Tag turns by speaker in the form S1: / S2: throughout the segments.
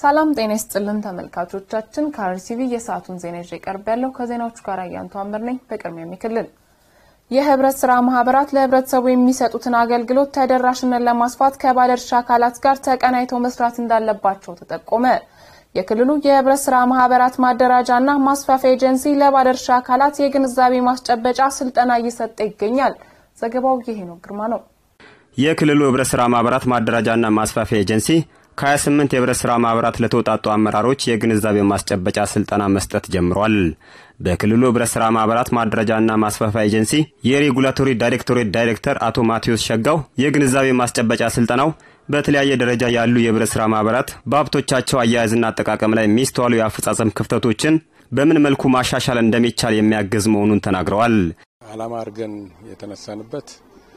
S1: ሰላም ጤና ይስጥልን ተመልካቾቻችን፣ ከአርሲቪ የሰዓቱን ዜና ይዤ ቀርብ ያለው ከዜናዎቹ ጋር አያንቱ አምር ነኝ። በቅድሚያ የሚክልል የህብረት ስራ ማህበራት ለህብረተሰቡ የሚሰጡትን አገልግሎት ተደራሽነት ለማስፋት ከባለድርሻ አካላት ጋር ተቀናይተው መስራት እንዳለባቸው ተጠቆመ። የክልሉ የህብረት ስራ ማህበራት ማደራጃና ማስፋፊያ ኤጀንሲ ለባለድርሻ አካላት የግንዛቤ ማስጨበጫ ስልጠና እየሰጠ ይገኛል። ዘገባው የሄኖክ ግርማ ነው።
S2: የክልሉ ህብረት ስራ ማህበራት ማደራጃና ማስፋፊያ ኤጀንሲ ከ28 የህብረት ስራ ማህበራት ለተውጣጡ አመራሮች የግንዛቤ ማስጨበጫ ስልጠና መስጠት ጀምሯል። በክልሉ ህብረት ስራ ማህበራት ማደራጃና ማስፋፊያ ኤጀንሲ የሬጉላቶሪ ዳይሬክቶሬት ዳይሬክተር አቶ ማቴዎስ ሸጋው የግንዛቤ ማስጨበጫ ስልጠናው በተለያየ ደረጃ ያሉ የህብረት ስራ ማህበራት በሀብቶቻቸው አያያዝና አጠቃቀም ላይ የሚስተዋሉ የአፈጻጸም ክፍተቶችን በምን መልኩ ማሻሻል እንደሚቻል የሚያግዝ መሆኑን ተናግረዋል።
S3: ዓላማ አድርገን የተነሳንበት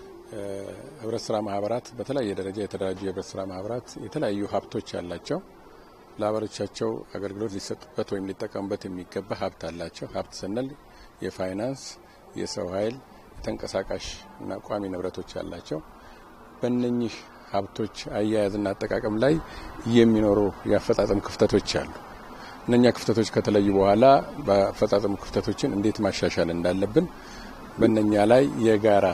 S3: ህብረት ስራ ማህበራት በተለያየ ደረጃ የተደራጁ የህብረት ስራ ማህበራት የተለያዩ ሀብቶች ያላቸው ለአባሎቻቸው አገልግሎት ሊሰጡበት ወይም ሊጠቀሙበት የሚገባ ሀብት አላቸው። ሀብት ስንል የፋይናንስ፣ የሰው ኃይል፣ የተንቀሳቃሽ እና ቋሚ ንብረቶች ያላቸው በእነኚህ ሀብቶች አያያዝና አጠቃቀም ላይ የሚኖሩ የአፈጻጸም ክፍተቶች አሉ። እነኛ ክፍተቶች ከተለዩ በኋላ በአፈጻጸሙ ክፍተቶችን እንዴት ማሻሻል እንዳለብን በእነኛ ላይ የጋራ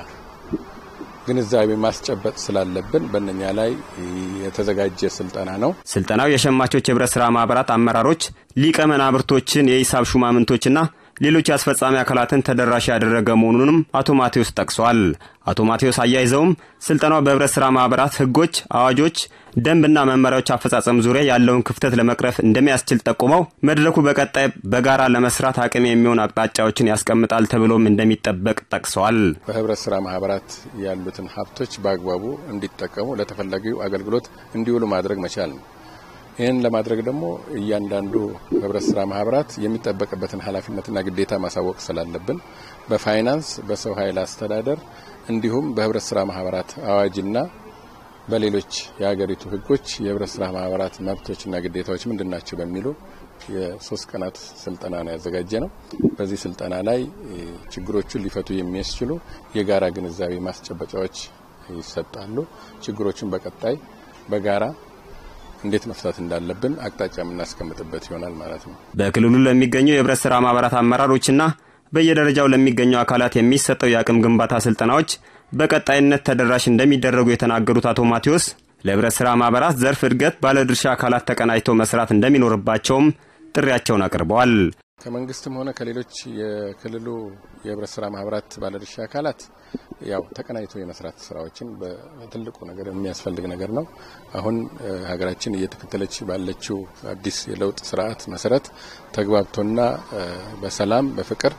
S3: ግንዛቤ ማስጨበጥ ስላለብን በእነኛ ላይ የተዘጋጀ ስልጠና ነው።
S2: ስልጠናው የሸማቾች የህብረት ስራ ማህበራት አመራሮች፣ ሊቀ መናብርቶችን፣ የሂሳብ ሹማምንቶችና ሌሎች የአስፈጻሚ አካላትን ተደራሽ ያደረገ መሆኑንም አቶ ማቴዎስ ጠቅሰዋል። አቶ ማቴዎስ አያይዘውም ስልጠናው በህብረት ስራ ማህበራት ህጎች፣ አዋጆች፣ ደንብና መመሪያዎች አፈጻጸም ዙሪያ ያለውን ክፍተት ለመቅረፍ እንደሚያስችል ጠቁመው መድረኩ በቀጣይ በጋራ ለመስራት አቅም የሚሆን አቅጣጫዎችን ያስቀምጣል ተብሎም እንደሚጠበቅ ጠቅሰዋል።
S3: በህብረት ስራ ማህበራት ያሉትን ሀብቶች በአግባቡ እንዲጠቀሙ ለተፈላጊው አገልግሎት እንዲውሉ ማድረግ መቻል ነው። ይህን ለማድረግ ደግሞ እያንዳንዱ ህብረት ስራ ማህበራት የሚጠበቅበትን ኃላፊነትና ግዴታ ማሳወቅ ስላለብን በፋይናንስ በሰው ኃይል አስተዳደር እንዲሁም በህብረት ስራ ማህበራት አዋጅና በሌሎች የሀገሪቱ ህጎች የህብረት ስራ ማህበራት መብቶችና ግዴታዎች ምንድን ናቸው በሚሉ የሶስት ቀናት ስልጠና ነው ያዘጋጀ ነው። በዚህ ስልጠና ላይ ችግሮቹን ሊፈቱ የሚያስችሉ የጋራ ግንዛቤ ማስጨበጫዎች ይሰጣሉ። ችግሮቹን በቀጣይ በጋራ እንዴት መፍታት እንዳለብን አቅጣጫ የምናስቀምጥበት ይሆናል ማለት ነው።
S2: በክልሉ ለሚገኙ የህብረት ስራ ማህበራት አመራሮችና በየደረጃው ለሚገኙ አካላት የሚሰጠው የአቅም ግንባታ ስልጠናዎች በቀጣይነት ተደራሽ እንደሚደረጉ የተናገሩት አቶ ማቴዎስ ለህብረት ስራ ማህበራት ዘርፍ እድገት ባለድርሻ አካላት ተቀናጅተው መስራት እንደሚኖርባቸውም ጥሪያቸውን አቅርበዋል።
S3: ከመንግስትም ሆነ ከሌሎች የክልሉ የህብረት ስራ ማህበራት ባለድርሻ አካላት ያው ተቀናይቶ የመስራት ስራዎችን በትልቁ ነገር የሚያስፈልግ ነገር ነው። አሁን ሀገራችን እየተከተለች ባለችው አዲስ የለውጥ ስርዓት መሰረት ተግባብቶና በሰላም በፍቅር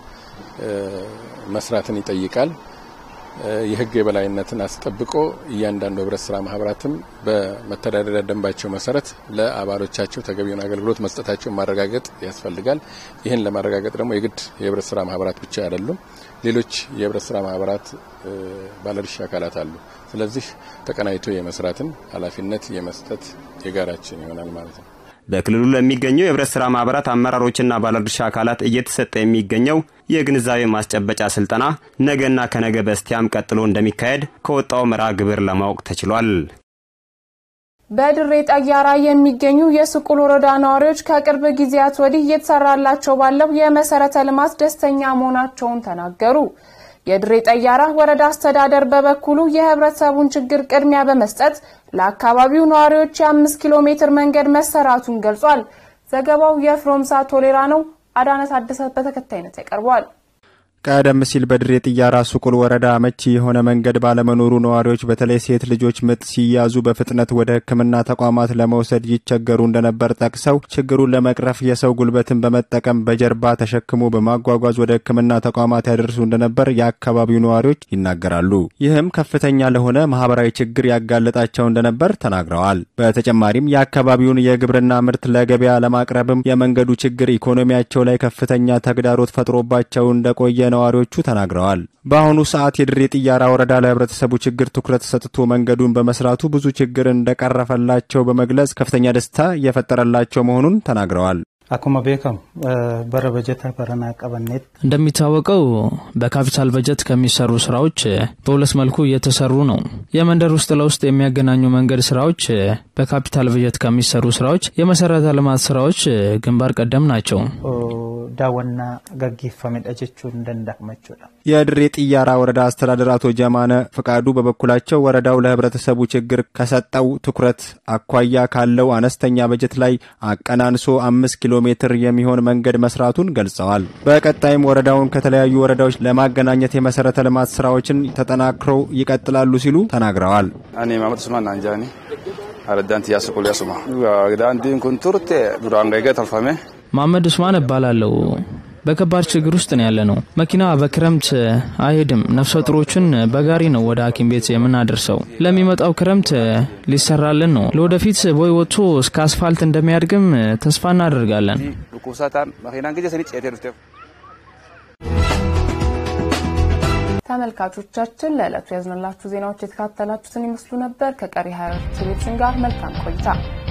S3: መስራትን ይጠይቃል። የህግ የበላይነትን አስጠብቆ እያንዳንዱ ህብረት ስራ ማህበራትም በመተዳደሪያ ደንባቸው መሰረት ለአባሎቻቸው ተገቢውን አገልግሎት መስጠታቸውን ማረጋገጥ ያስፈልጋል። ይህን ለማረጋገጥ ደግሞ የግድ የህብረት ስራ ማህበራት ብቻ አይደሉም፣ ሌሎች የህብረት ስራ ማህበራት ባለድርሻ አካላት አሉ። ስለዚህ ተቀናይቶ የመስራትን ኃላፊነት የመስጠት የጋራችን ይሆናል ማለት ነው።
S2: በክልሉ ለሚገኙ የህብረት ስራ ማህበራት አመራሮችና ባለድርሻ አካላት እየተሰጠ የሚገኘው የግንዛቤ ማስጨበጫ ስልጠና ነገና ከነገ በስቲያም ቀጥሎ እንደሚካሄድ ከወጣው መርሃ ግብር ለማወቅ ተችሏል።
S1: በድሬ ጠያራ የሚገኙ የስቁል ወረዳ ነዋሪዎች ከቅርብ ጊዜያት ወዲህ እየተሰራላቸው ባለው የመሰረተ ልማት ደስተኛ መሆናቸውን ተናገሩ። የድሬ ጠያራ ወረዳ አስተዳደር በበኩሉ የህብረተሰቡን ችግር ቅድሚያ በመስጠት ለአካባቢው ነዋሪዎች የአምስት ኪሎ ሜትር መንገድ መሰራቱን ገልጿል። ዘገባው የፍሮምሳ ቶሌራ ነው። አዳነት አደሰ በተከታይነት ያቀርበዋል።
S4: ቀደም ሲል በድሬ ጥያራ ሱቁል ወረዳ አመቺ የሆነ መንገድ ባለመኖሩ ነዋሪዎች በተለይ ሴት ልጆች ምጥ ሲያዙ በፍጥነት ወደ ሕክምና ተቋማት ለመውሰድ ይቸገሩ እንደነበር ጠቅሰው ችግሩን ለመቅረፍ የሰው ጉልበትን በመጠቀም በጀርባ ተሸክሞ በማጓጓዝ ወደ ሕክምና ተቋማት ያደርሱ እንደነበር የአካባቢው ነዋሪዎች ይናገራሉ። ይህም ከፍተኛ ለሆነ ማህበራዊ ችግር ያጋለጣቸው እንደነበር ተናግረዋል። በተጨማሪም የአካባቢውን የግብርና ምርት ለገበያ ለማቅረብም የመንገዱ ችግር ኢኮኖሚያቸው ላይ ከፍተኛ ተግዳሮት ፈጥሮባቸው እንደቆየ ነዋሪዎቹ ተናግረዋል። በአሁኑ ሰዓት የድሬ ጥያራ ወረዳ ለህብረተሰቡ ችግር ትኩረት ሰጥቶ መንገዱን በመስራቱ ብዙ ችግር እንደቀረፈላቸው በመግለጽ ከፍተኛ ደስታ እየፈጠረላቸው መሆኑን ተናግረዋል።
S5: akkuma beekamu bara bajeta baranaa qabanneet
S6: እንደሚታወቀው በካፒታል በጀት ከሚሰሩ ስራዎች በሁለት መልኩ እየተሰሩ ነው። የመንደር ውስጥ ለውስጥ የሚያገናኙ መንገድ ስራዎች በካፒታል በጀት ከሚሰሩ ስራዎች፣ የመሰረተ ልማት ስራዎች ግንባር ቀደም ናቸው።
S5: daawwannaa gaggeeffamedha jechuun ni danda'ama jechuudha.
S4: የድሬ ጥያራ ወረዳ አስተዳደር አቶ ጀማነ ፈቃዱ በበኩላቸው ወረዳው ለህብረተሰቡ ችግር ከሰጠው ትኩረት አኳያ ካለው አነስተኛ በጀት ላይ አቀናንሶ አምስት ኪሎ ሜትር የሚሆን መንገድ መስራቱን ገልጸዋል። በቀጣይም ወረዳውን ከተለያዩ ወረዳዎች ለማገናኘት የመሰረተ ልማት ስራዎችን ተጠናክረው ይቀጥላሉ ሲሉ ተናግረዋል።
S7: እኔ ማመድ ሱማን አንጃኒ አረዳንቲ ያስቁል ያሱማ ዳንዲን ኩን ቱርቴ ዱራን ገገ ተልፈሜ
S6: መሐመድ ኡስማን እባላለሁ። በከባድ ችግር ውስጥ ነው ያለ ነው። መኪና በክረምት አይሄድም። ነፍሰ ጡሮችን በጋሪ ነው ወደ ሐኪም ቤት የምናደርሰው። ለሚመጣው ክረምት ሊሰራልን ነው። ለወደፊት ቦይ ወጥቶ እስከ አስፋልት እንደሚያድግም ተስፋ እናደርጋለን።
S7: ዱኩሳታን መኪናን ጊዜ ሰኒ ጨቴ ዱፍቴ
S1: ተመልካቾቻችን ለዕለቱ ያዝንላችሁ ዜናዎች የተካተላችሁትን ይመስሉ ነበር። ከቀሪ ሀያ ቴሌቪዥን ጋር መልካም ቆይታ